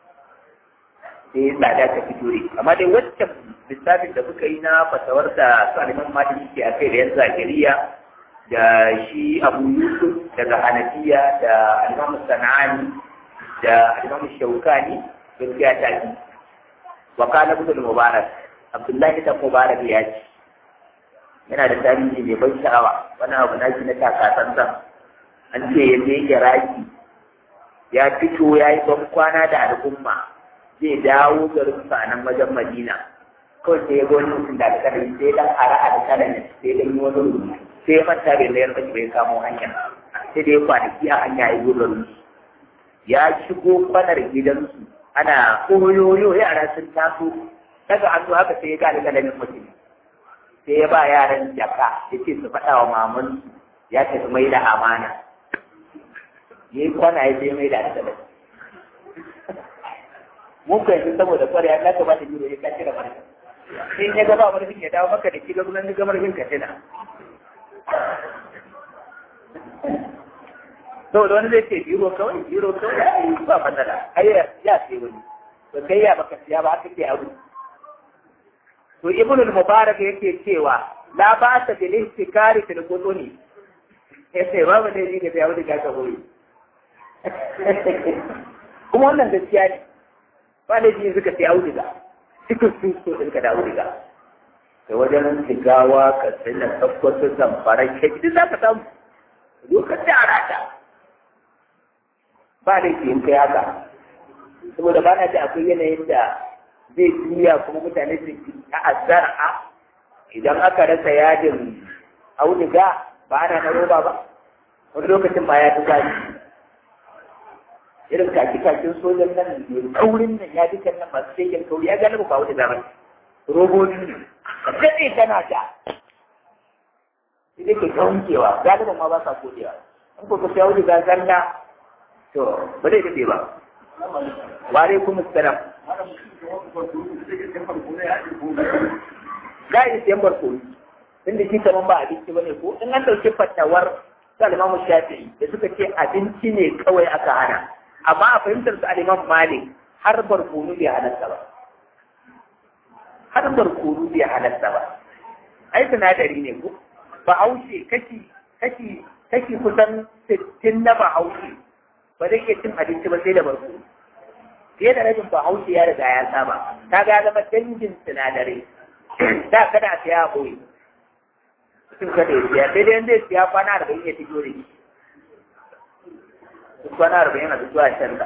sai tsada ta fito ne amma dai waccan lissafin da muka yi na fatawar da su aliman mata suke a kai da yan zagiriya da shi abu yusuf daga hanafiya da alimamu sana'ani da alimamu shaukani gaskiya ta yi wa kana ibn mubarak abdullahi ta mubarak ya ce yana da tarihi mai ban sha'awa wani abu na shi na takasansan an ce ya je raki ya fito ya yi ban kwana da al'umma zai dawo garin sa nan wajen madina kawai sai ya ga wani mutum da alƙalami sai dan ara alƙalami sai dan yi wani rubutu sai ya manta bai layar baki bai kamo hanya sai da ya kwanaki a hanya ya yi garin ya shigo kwanar gidansu ana koyoyo yara sun taso daga hannu haka sai ya ga alƙalamin mutum sai ya ba yaran jaka ya ce su faɗa wa mamansu ya tafi mai da amana ya yi kwana ya je mai da alƙalami mun ka yanzu saboda kware ya ka ba da jiro ya kace da marfin in ya gaba marfin ya dawo maka da kiga gunan ga marfin ka tana saboda wani zai ce biro kawai biro kawai ba matsala ai ya sai wani to kai ya baka siya ba aka ce abu to ibnu al-mubarak yake cewa la ba ta bil istikari fil qutuni yace babu ne ji da ya wuce ga ka goyi kuma wannan gaskiya ne ba da jini suka fi auduga cikin sun so ɗin ka da auduga da wajen shigawa ka tsina tabbatar zamfara ke duk za ka samu lokacin da arata ba da ke kai haka saboda ba na da akwai yanayin da zai juya kuma mutane su a azara idan aka rasa yadin auduga ba ana na roba ba wani lokacin ma ya fi zafi irin kaki-kakin sojan nan mai kaurin nan ya dukan nan masu shegen kauri ya gane ba wani zamani robobi ne ka daɗe tana da idan ke kaunkewa galiban ma ba sa kodewa in ko ka shawo da zalla to ba zai daɗe ba ware kuma salam ga yi siyan barkono inda shi kaman ba abinci ba ne ko in an ɗauki fatawar salimamu shafi'i da suka ce abinci ne kawai aka hana amma a fahimtar su aliman malik har barkono bai halatta ba har barkono bai halatta ba ai sinadari ne ko bahaushe kashi kashi kashi kusan sittin na bahaushe ba zai iya cin abinci ba sai da barkono fiye da rabin bahaushe ya riga ya saba ta ga zama dangin sinadarai da kada a siya a ɓoye mutum kada ya siya sai dai yanda ya siya kwana arba'in ya fito da shi kwana arba'in a fito a canza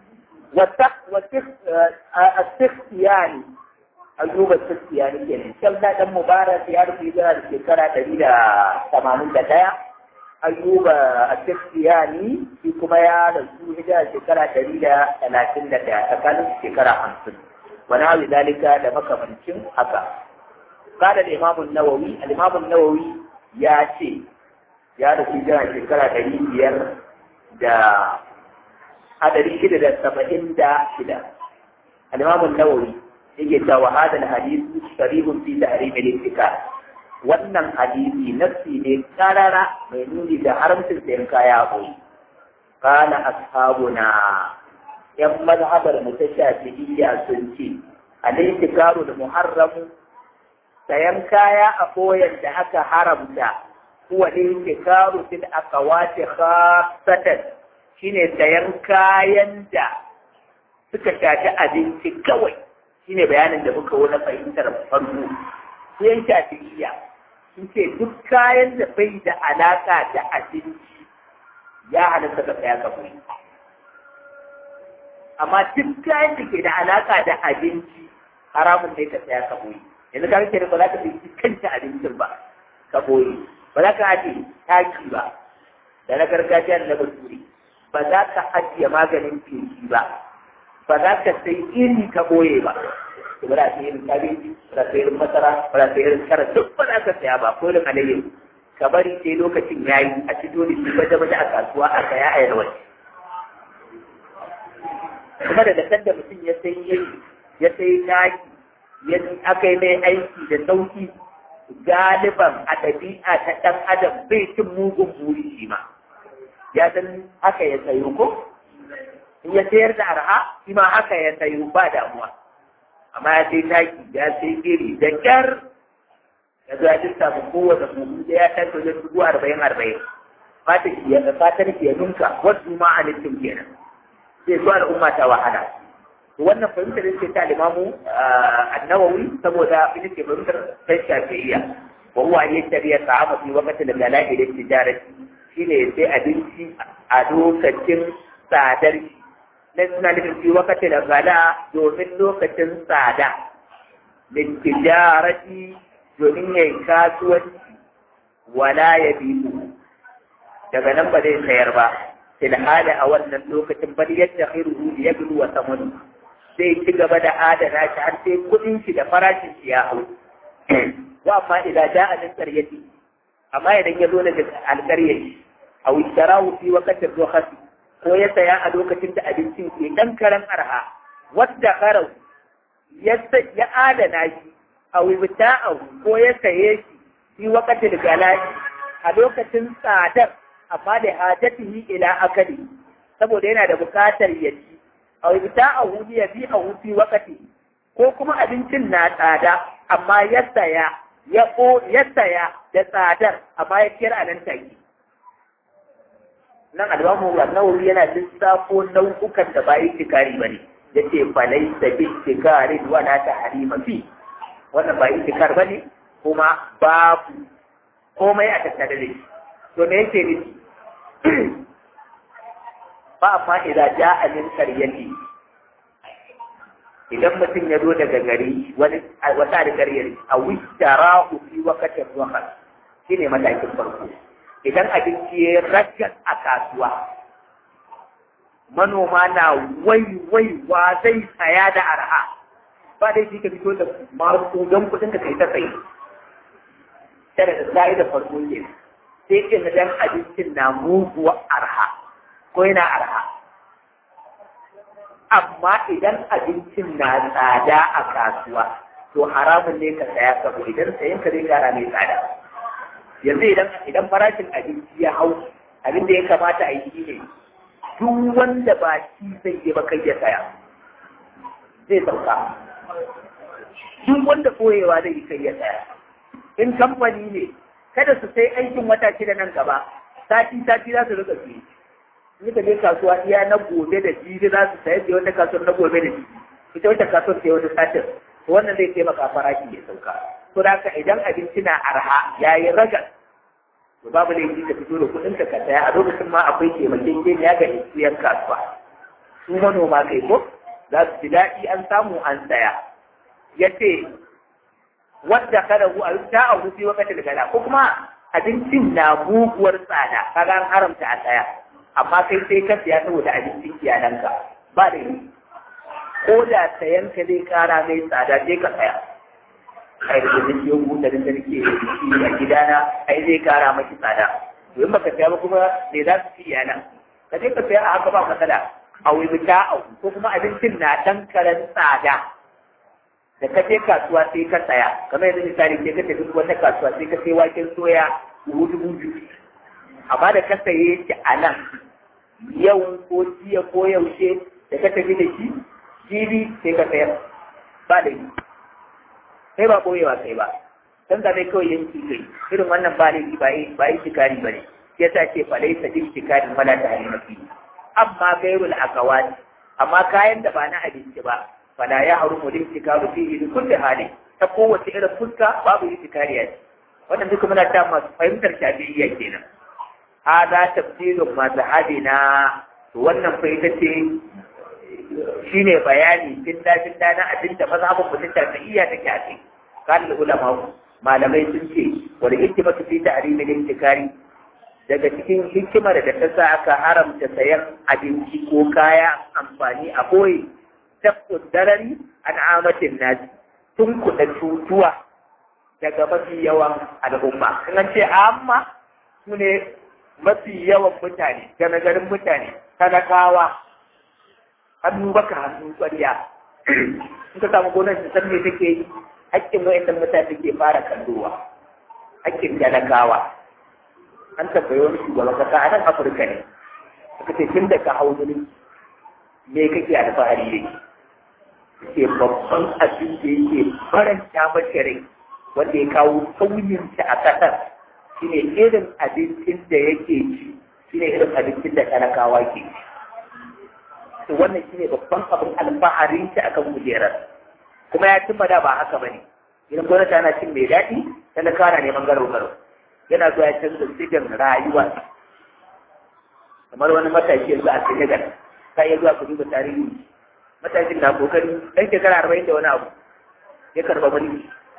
والسختياني أيوب السختياني كان كم دا دم مبارك يا رب إذا الشكرة تريد ثمانين دقيقة ayyuba a tafiyani shi kuma ya rasu hijira shekara ɗari da talatin da ɗaya tsakanin shekara hamsin wani hali dalika da makamancin haka kada da imamun nawawi al-imamun nawawi ya ce ya rasu hijira shekara ɗari biyar da a ɗari shida da saba'in da shida al-imamun nawawi yake cewa hadal hadisi sharihun fi tahrim al-ittikaf wannan hadisi nafsi ne karara mai nuni da haramcin sayan kaya koyi kana ashabuna yan mazhabar mu ta shafi'iyya sun ce al-ittikaru da muharramu sayan kaya a koyan da aka haramta huwa al-ittikaru fil aqwati khassatan shine sayan kayan da suka shafi abinci kawai shine bayanin da muka wani fahimtar farko sai shafi'iyya sun ce duk kayan da bai da alaka da abinci ya halatta ka saya ka kuri amma duk kayan da ke da alaka da abinci haramun ne ka saya ka kuri yanzu ka rike ba za ka bi kanta abincin ba ka boye ba za ka ajiye taki ba da na gargajiya da na bature ba za ka ajiye maganin feshi ba ba za ka sai iri ka boye ba ba za ka irin kabeji ba za ka irin masara ba za ka irin kara duk ba za ka saya ba ko irin alayyahu ka bari sai lokacin ya yi a fito da shi baje baje a kasuwa a saya a yarwa kuma da dasar da mutum ya sai iri ya sai taki ya aka yi mai aiki da sauki galiban a ɗabi'a ta ɗan adam bai cin mugun buri shi ma ya san haka ya sayo ko in ya sayar da arha shi ma haka ya sayo ba damuwa amma ya sai taki ya sai iri da kyar ya zo ya lissafa kowace buhu da ya tashi wajen dubu arba'in arba'in fata ki ya fatar ki ya nunka wasu ma a littin kenan sai zuwa al'umma ta wahala wannan fahimtar ce ta limamu annawawi saboda ita ce fahimtar ta shafi'iyya wa huwa an yashtari ta'ama fi waqti al-gala'i da tijarati shine sai abinci a lokacin tsadar shi na suna nufin fi wakati da gala domin lokacin tsada da tijarati domin yayi kasuwanci wala ya biyu daga nan ba zai sayar ba fil hali a wannan lokacin bal yadda khairuhu ya gudu wa samanu zai ci gaba da adana shi har sai kudin shi da farashin shi ya hau wa amma idan ja'a min qaryati amma idan ya zo daga alƙaryar aw ishtarahu fi waqti rukhasi ko ya saya a lokacin da abincin ke dan karan arha wadda karau ya ya adana shi a wibta'ahu ko ya saye shi fi waqtil galai a lokacin tsadar amma da hajatihi ila akali saboda yana da bukatar ya ci a wibta'ahu ya bi a fi waqti ko kuma abincin na tsada amma ya saya ya ko ya saya da tsadar amma ya kira nan take nan alwamu nawawi yana lissafo nau'ukan da ba itikari bane yace falai da bi itikari wala ta harima fi wannan ba itikar bane kuma babu komai a tattare da shi to me yake nufi ba amma idan ja'a min qaryati idan mutum ya zo daga gari wani wata da garyar a wishtarahu fi waqtin waqt shine matakin farko idan abinci ya ragas a kasuwa manoma na wai wai wa zai saya da arha ba dai shi ka fito da masu don kudin ka kai ta tsaye tare da sai da farko ke sai ke na dan abincin na muguwa arha ko yana arha amma idan abincin na tsada a kasuwa to haramun ne ka saya sabo idan sayan ka zai gara mai tsada yanzu idan idan farashin abinci ya hau abin da ya kamata a yi ne duk wanda ba shi zai yi ba kai ya saya zai sauka duk wanda koyewa zai yi kai ya saya in kamfani ne kada su sai aikin wata shida nan gaba sati sati za su rika fiye in ka je kasuwa iya na gobe da jibi za su sayar da wata kasuwar na gobe da jibi ita wata kasuwar sai wata satin wannan zai taimaka farashi ya sauka to da haka idan abinci na arha ya yi ragas to babu laifi ka fito da kuɗin ka saya a lokacin ma akwai taimakekeniya ga yan kasuwa su manoma kai ko za su ji daɗi an samu an saya ya ce wadda kada hu a ta a hufi wakatil gala ko kuma abincin na muguwar tsada kaga an haramta a tsaya amma kai sai ka siya saboda abincin iyalanka ba da yi ko da sayan ka zai kara mai tsada sai ka tsaya ai da zai yi buta da nake a gidana ai zai kara maki tsada to in baka siya ba kuma me za su ci iyalan ka je ka siya a haka ba matsala a wuta a ko kuma abincin na dan karen tsada da ka je kasuwa sai ka tsaya kamar yanzu misali sai ka tafi wata kasuwa sai ka sai waken soya dubu dubu biyu amma da ka saye shi a nan yau ko jiya ko yaushe da ka tafi da shi jibi sai ka sayar ba da yi sai ba boyewa kai ba dan da mai kawai yanki kai irin wannan ba laifi ba yi ba yi shikari ba ne ya sa ce fa laisa din shikari wala ta halimaki amma gairul akawati amma kayan da ba na abinci ba fala ya harumu din shikaru fihi bi kulli hali ta kowace irin fuska babu itikari ce wannan duka muna ta masu fahimtar shafi'iyya kenan hada tafsirun mazhabina to wannan fa ita ce shine bayani filla filla na abin da mazhabin mutum shafi'iyya take a kai kan ulama malamai sun ce wal hikmatu fi ta'rimil intikari daga cikin hikimar da ta sa aka haramta sayan abinci ko kaya amfani a boye tabbut darari an amatin nasi tun kuɗa cutuwa daga mafi yawan al'umma in an ce amma su ne mafi yawan mutane game garin mutane talakawa hannu baka hannu ƙwarya in ka samu gonar su san me take yi haƙƙin wa'annan mutane ke fara kallowa haƙƙin talakawa an tabbayi wani shugaban kasa a nan afirka ne aka ce tun da ka hau mulki me kake alfahari yake ke babban abin da yake faranta mace rai wanda ya kawo sauyinta a ƙasar shine irin abincin da yake ci shine irin abincin da talakawa ke ci to wannan shine babban abin alfaharin ta akan kujerar kuma ya cimma da ba haka bane idan gwamnati ana cin mai daɗi talakawa na neman garo garo yana zuwa ya canza sigan rayuwa kamar wani matashi yanzu a Senegal ka iya zuwa ku duba tarihi matashin na kokari ɗan shekara arba'in da wani abu ya karɓa mulki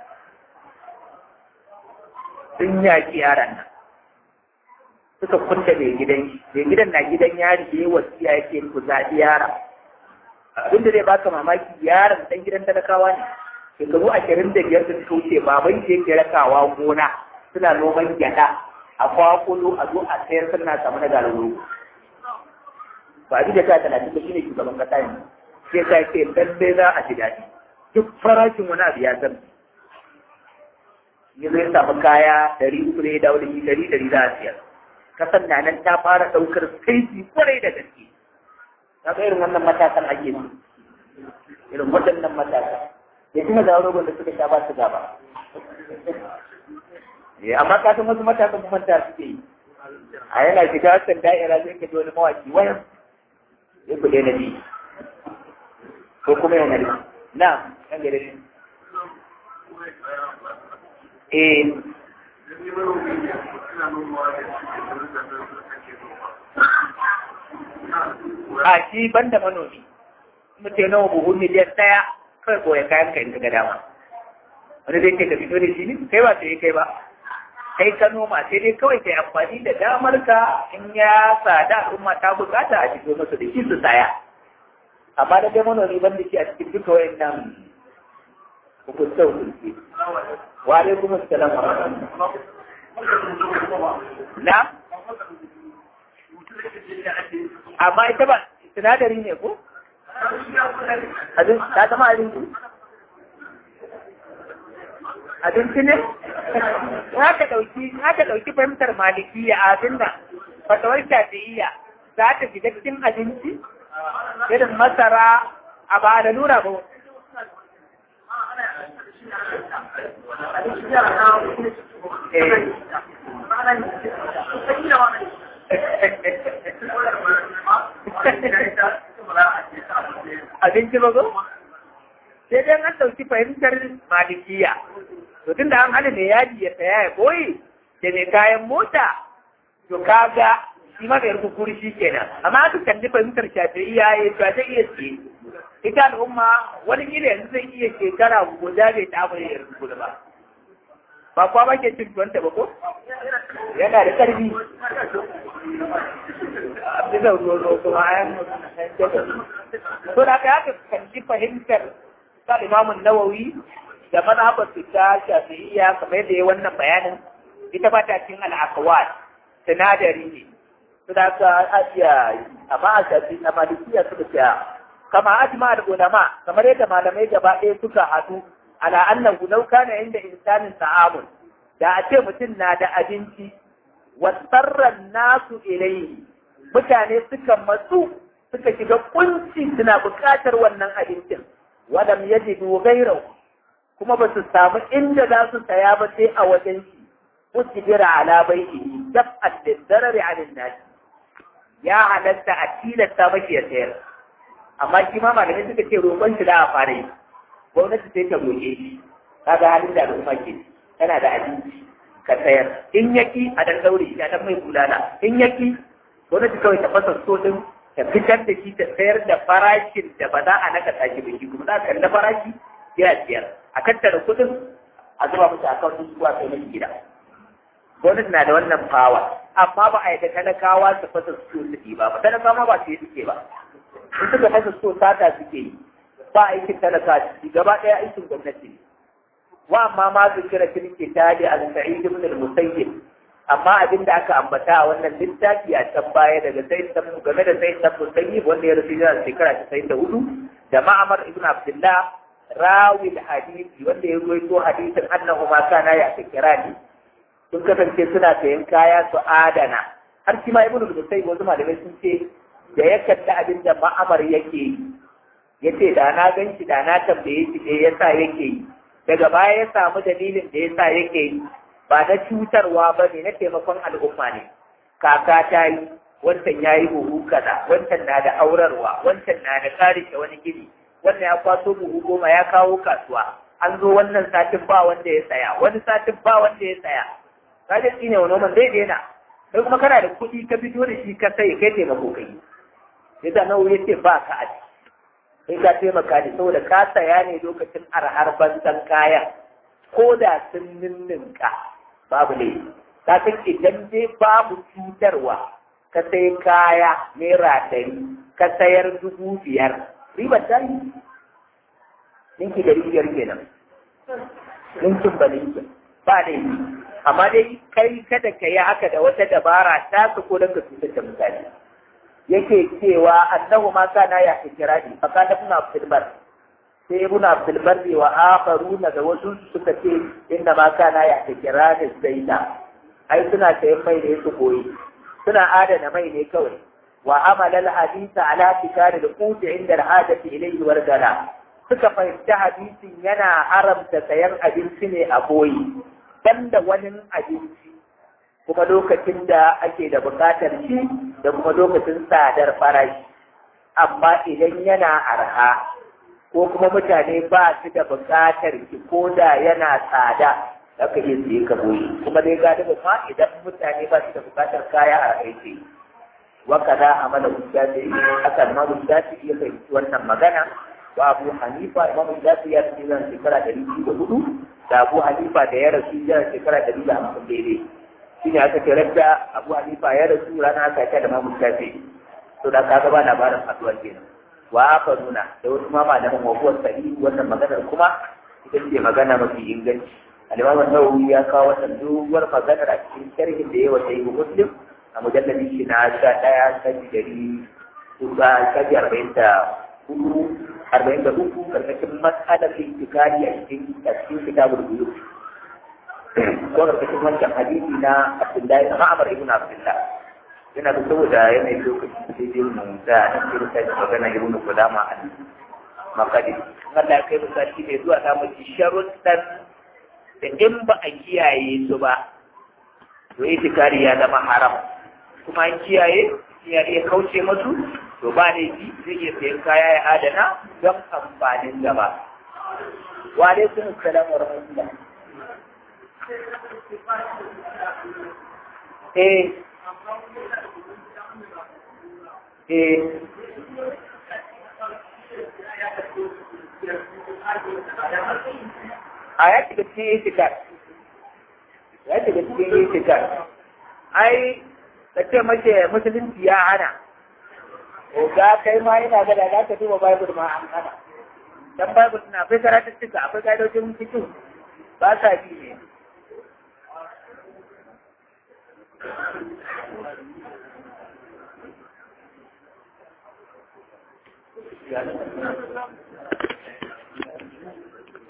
sun yaƙi yaran nan suka kunta mai gidan shi mai gidan na gidan yari da ya wasiya ya ce ku zaɓi yara abin da zai baka mamaki yaron ɗan gidan talakawa ne shekaru ashirin da biyar da suka wuce baban shi yake rakawa gona suna noman gyaɗa a kwakulo a zo a sayar suna samu na galoro ba a da ta talatin da shi ne shugaban kasa yanzu sai ka ce lallai za a ji daɗi duk farashin wani abu ya zama ya zai samu kaya ɗari uku ne ya dawo da shi ɗari ɗari za a siyar kasan na nan ta fara ɗaukar kaifi kwarai da gaske ta ga irin wannan matasan ake su irin waɗannan matasan ya kuma da rogon da suka sha ba su gaba amma ka san wasu matasan kuma ta suke yi a yana shiga wasan da'ira zai ka ji wani mawaki wayan ya ku daina bi ko kuma yana da na kan gare shi eh a shi ban da manomi mutum nawa buhu miliyan ɗaya kawai koya kayan ka in ka ga dama wani zai ce ka fito da shi ne kai ba sai kai ba kai ka noma sai dai kawai kai amfani da damar ka in ya tsada al'umma ta bukata a fito masa da shi su saya amma da dai manomi ban da shi a cikin duka wayannan hukunta hukunci wa alaikum assalam wa rahmatullah na amma ita ba sinadari ne ko abin ta zama abinci abinci ne haka dauki haka dauki fahimtar malikiya abin da fatawar shafi'iyya za ta fita cikin abinci irin masara a ba da nura ba abinci ba ko? sai dai an ɗauki fahimtar malikiya to tun da an hana mai yaji ya saya ya koyi da mai kayan mota to kaga shi ma mai rukukuri shi kenan amma aka kalli fahimtar shafi'iyya ya to zai iya siye ita al'umma wani gida yanzu zai iya shekara guda bai ta abu ya rukukuri ba ba kwa ba ke cin tuwanta ba ko yana da ƙarfi bisa ruwa kuma ayan to da ka haka kanci fahimtar sa imamun nawawi da mazhabar su ta shafi'iyya kamar yadda ya wannan bayanin ita ba ta cin al'akawat sinadari ne su da ka ajiya amma a shafi a malikiya suka ce kama ajma da ulama kamar yadda malamai gaba ɗaya suka haɗu ala annahu law kana inda insanin ta'amun da a ce mutum na da abinci wasarran nasu ilayhi mutane suka matsu suka shiga kunci suna buƙatar wannan abincin wadam yajidu ghayrahu kuma ba su samu inda za su saya ba sai a wajen shi usbira ala bai'ihi daf'at lidarari 'ala an-nas ya halatta a tilasta maki ya sayar amma shi ma malamai suka ce roƙon shi da a fara yi gwamnati sai ta roƙe shi kaga halin da al'umma ke tana da abinci ka sayar in yaki a dan daure shi a dan mai bulala in yaki gwamnati kawai ta fasa so din ta fitar da shi ta sayar da farashin da ba za a naka tashi ba shi kuma za ka kalli farashi ya siyar a tattara kuɗin a zuba musu akawun zuwa kai na gida gwamnati na da wannan fawa amma ba a yadda talakawa su fasa so su ba ba talakawa ba su yi suke ba in suka fasa so sata suke yi ba aikin talaka ciki gaba ɗaya aikin gwamnati ne wa amma ma su kira kirki ta da al-sa'id ibn al-musayyib amma abin da aka ambata a wannan littafi a can baya daga sai san game da sai san musayyib wanda ya rasu da shekara ta sai da hudu da ma'amar ibn abdullah rawi hadisi wanda ya ruwaito hadisin annahu ma kana ya fikirani sun kasance suna sayan kaya su adana har shi ma ibn al-musayyib wasu malamai sun ce da ya kalli abin da ma'amar yake yi ya ce da na gan shi da na tambaye shi me yasa yake yi daga baya ya samu dalilin da yasa yake yi ba na cutarwa ba ne na taimakon al'umma ne kaka ta yi wancan ya yi buhu kaza wancan na da aurarwa wancan na da karishe wani gini wannan ya kwaso buhu goma ya kawo kasuwa an zo wannan satin ba wanda ya saya wani satin ba wanda ya saya kaje shi ne wani zai daina sai kuma kana da kuɗi ka fito da shi ka sai kai taimako kai yasa nawa ya ce ba ka a sai ka taimaka ne saboda ka saya ne lokacin arhar banzan kayan ko da sun ninninka babu ne ka san idan dai babu cutarwa ka sai kaya naira ɗari ka sayar dubu biyar ribar ta yi ninki da biyar kenan ninkin ba ninkin ba ne amma dai kai kada ka yi haka da wata dabara ta su ko don ka cutar da mutane yake cewa annahu ma kana ya fikirani fa kana ibn abdul bar sai ibn abdul bar wa akharuna da wasu suka ce inna ma kana ya fikirani zaida ai suna sayan mai ne su koyi suna adana mai ne kawai wa amala al hadisa ala fikari da kuti inda al hadati ilayhi wargala suka fahimci hadisin yana haramta sayan abinci ne a boyi banda wani abinci kuma lokacin da ake da bukatar shi da kuma lokacin tsadar farashi amma idan yana arha ko kuma mutane ba su da bukatar shi ko da yana tsada da ka iya siye ka boye kuma dai galiba ma idan mutane ba su da bukatar kaya a aiki waka da amala hujjati haka ma hujjati ya fahimci wannan magana wa abu hanifa imam hujjati ya fi zan shekara ɗari biyu da hudu da abu hanifa da ya rasu ya shekara ɗari da hamsin daidai shi ne aka ce da abu hanifa ya rasu rana aka ta da mamu shafi to da ka gaba labarin haduwa kenan wa aka nuna da wasu ma malaman wabuwar sahi wannan maganar kuma ita ce magana mafi inganci al-imam an-nawawi ya kawo wannan doguwar maganar a cikin sharhin da ya wa sahihu muslim a mujalladin shi na sha ɗaya kaji dari kuka kaji arba'in da hudu arba'in da uku karkashin mas'alar intikari a cikin a cikin kitabul buyut ko karkashin wancan hadisi na Abdullahi na Ma'amar ibn Abdullah yana da saboda yanayin lokaci sai dai mu da nan sai da sai magana ibn Qudama an makadi Allah kai mu sati ne zuwa ta mu sharuɗan da in ba a kiyaye su ba to itikari ya zama haram kuma an kiyaye ya iya kauce masu to ba ne ji zai iya sayan kaya ya adana don amfanin gaba wa alaikum assalam wa rahmatullah eh eh a ya shiga cikin itikar ya shiga cikin itikar ai ka ce mace musulunci ya hana ga kai ma yana ga da za ka duba bible ma an hana dan bible na akwai karatuttuka akwai ka'idojin cikin ba sa bi ne Yeah.